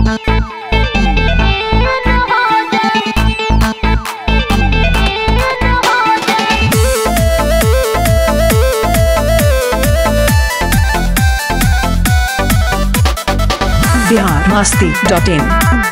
Bihar Masti dot in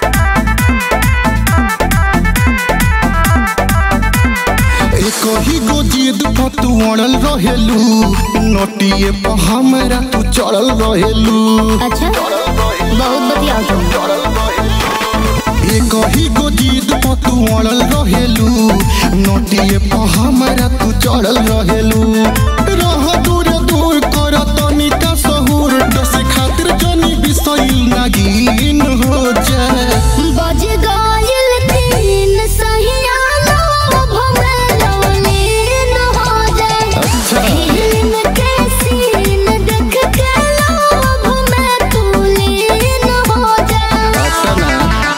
एक ही गो जिद पर तू अड़ल रहेलू नोटिए पर हमरा तू चढ़ल रहेलू अच्छा बहुत बढ़िया तुम एक ही गो जिद पर तू अड़ल रहेलू नोटिए पर हमरा तू चढ़ल रहेलू रह दूर दूर कर तनिका सहूर डसे खातिर जनी बिसैल नागिन हो जाए बज गइल तीन सहिया लोभ में लवलीन हो जाए फिल्म के सीन देख के लोभ में तू लीन हो जाए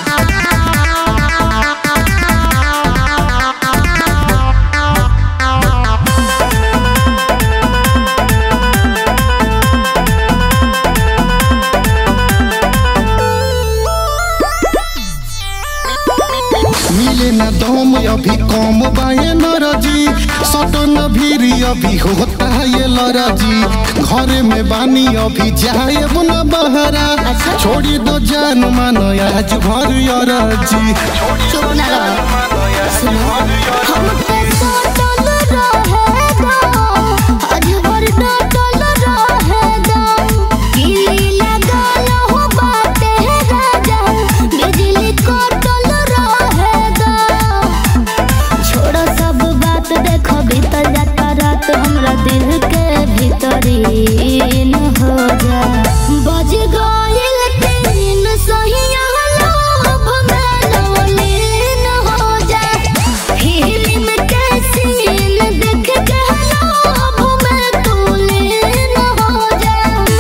मिले न दम अभी कम बाए नरजी सटन भीरी अभी होता ये लरजी घरे में बानी अभी जाए न बहरा छोड़ी दो जान मान आज भर अरजी चुप ना रहो सुनो हम पे सटल रहेगा आज भर डटल रहेगा किली लगल हो बाटे राजा बिजली कटल रहेगा छोड़ो सब बात देखो भीतर जाता रात हमरा दिल के भीतरी न हो जा बज गइल तीन सहिया लोभ में लवलीन हो जा फिल्म के सीन देख के लोभ में तू लीन हो जा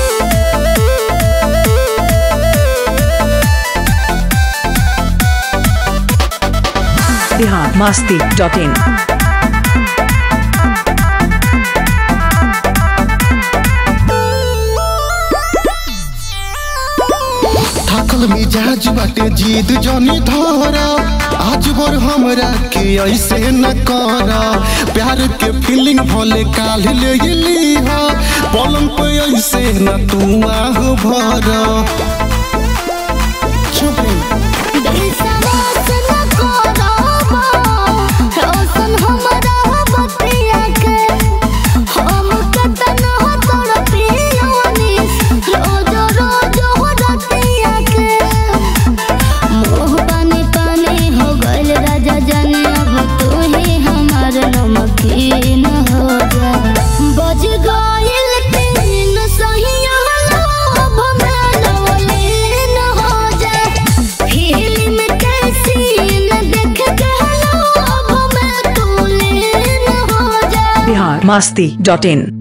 बिहार मस्ती डॉट इन थकल मिजाज बाटे जीद जनी धरा आज बर हमरा के ऐसे न कर प्यार के फीलिंग भले काल ले ली हा पलंग पे ऐसे न तू आह भर चुप रही विश्वास न करबो रोशन हमरा बतिया के हम कतन हो तोर पियोनी रोज रोज हो रतिया के मोह पानी पानी हो गइल राजा जाने अब तू ही हमार नमकीन हो जा बज गइल तीन सहिया लोभ में लवलीन हो जा फिल्म के सीन देख के लोभ में तू लीन हो जा बिहार मस्ती डॉट इन